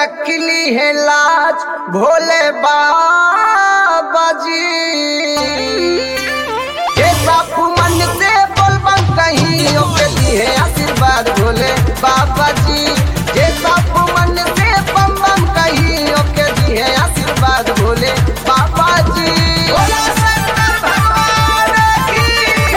रख ली है लाज भोले बाबा जी ये साफ मन से बोलबम कहीं ओके दिए आशीर्वाद भोले बाबा जी ये साफ मन से बम बम कहीं ओके दिए आशीर्वाद भोले बाबा जी भोला शंकर भगवान की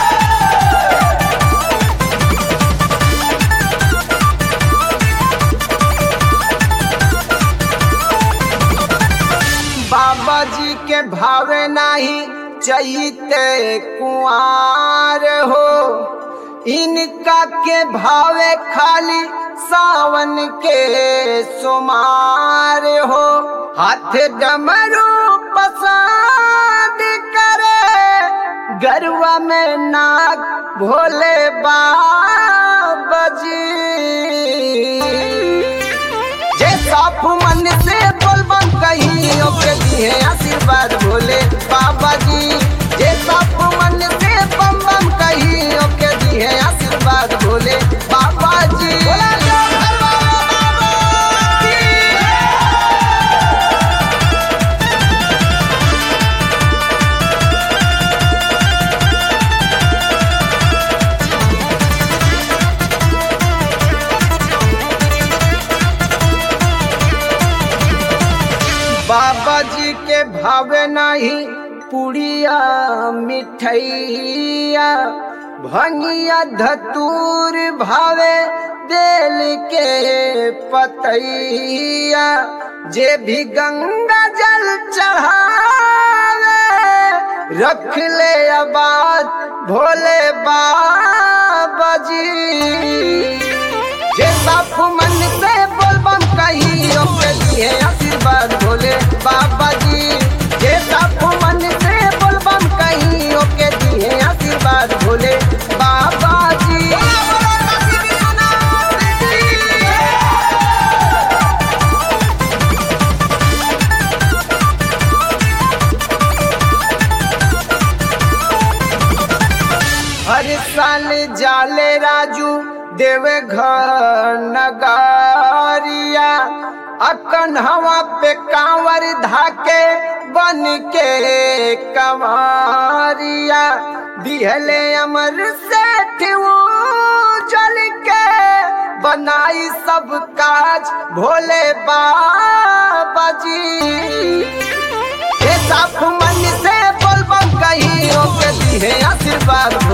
बाबा जी के भावे नाही चैते कुआर हो इनका के भावे खाली सावन के सुमार हो हाथ डमरू पसंद करे गरुआ में नाग भोले बाबा जी जे साफ मन से बोलबम कहीं ओके दिए आशीर्वाद भोले बाबा जी जे साफ मन से बम बम कहीं ओके दिए आशीर्वाद भोले बाबा जी बाबा जी के भावे नहीं पुड़िया मिठैया भंगिया धतूर भावे बेल के पतैया जे भी गंगा जल चढ़ावे रख ले आबाद भोले बाबा जी जे साफ मन से बोलबम कहीं ओके दिए आशीर्वाद भोले बाबा जी जे साफ मन से बोलबम कहीं ओके दिए आशीर्वाद भोले बाबा जी हर साल जाले राजू देवे घर नगारिया अकन हवा पे कांवर धाके बन के कंवरिया दिहले अमर सेठ वो जल के बनाई सब काज भोले बाबा जी ये साफ मन से बोलबम कहीं ओके दिए आशीर्वाद